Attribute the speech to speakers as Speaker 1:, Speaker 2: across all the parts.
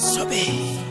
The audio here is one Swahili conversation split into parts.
Speaker 1: Sobe.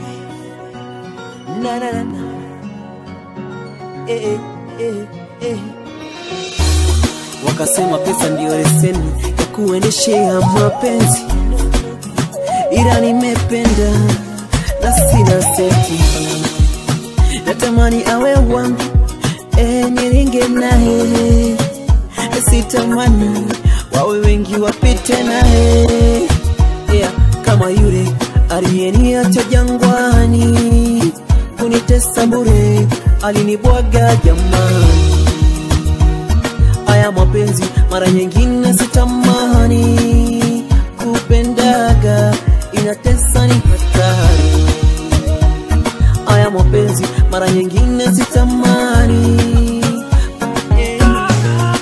Speaker 1: Na na na na. Eh, eh, eh. Wakasema pesa ndio leseni ya kuendeshea mapenzi, ila nimependa na sina senti, natamani awe wangu eh, niringe naye, sitamani wawe wengi wapite naye yeah, kama yule aliyeniacha jangwani kunitesa bure, alinibwaga jamani. Aya mapenzi mara nyingine sitamani, kupendaga inatesa ni hatari. Aya mapenzi mara nyingine sitamani yeah.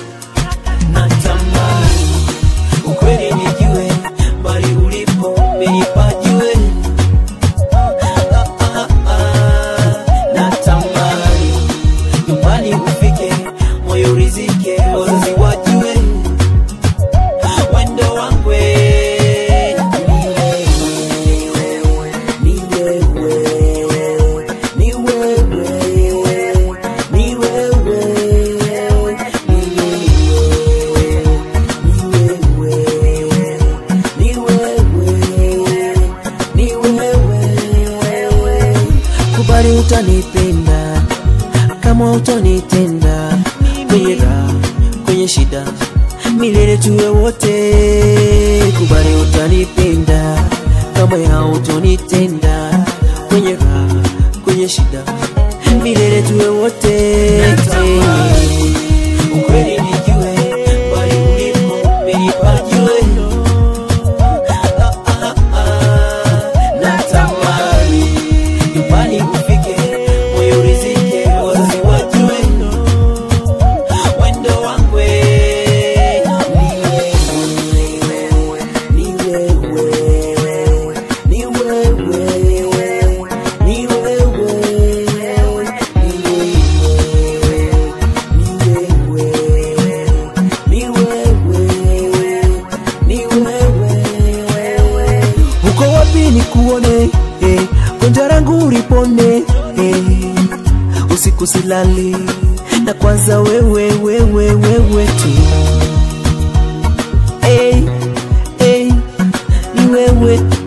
Speaker 1: Natamani ukweli nijue, bali ulipo menipajue. Ah, ah, ah, natamani nyumbani ufike, moyo rizike, wazazi wajue wendo wangwe ni wewe, ni wewe, ni wewe, ni wewe, ni wewe, ni wewe. Kubali utanipenda kama utonitenda kwenye raha, kwenye shida, milele tuwe wote. Kubali utanipenda kama hautonitenda kwenye raha, kwenye shida, milele tuwe wote. Ukweli nijue, bali ulipo menipajue. Ah, ah, ah, natamani nyumbani ufike, moyo rizike, wazazi wajue wendo wangwe ni wewe, ni wewe, ni wewe, ni wewe, ni wewe, ni wewe. Uko wapi nikuone, eh, gonjwa langu ulipone, eh, usiku silali na kwanza wewe wewe wewe tu hey, hey, ni wewe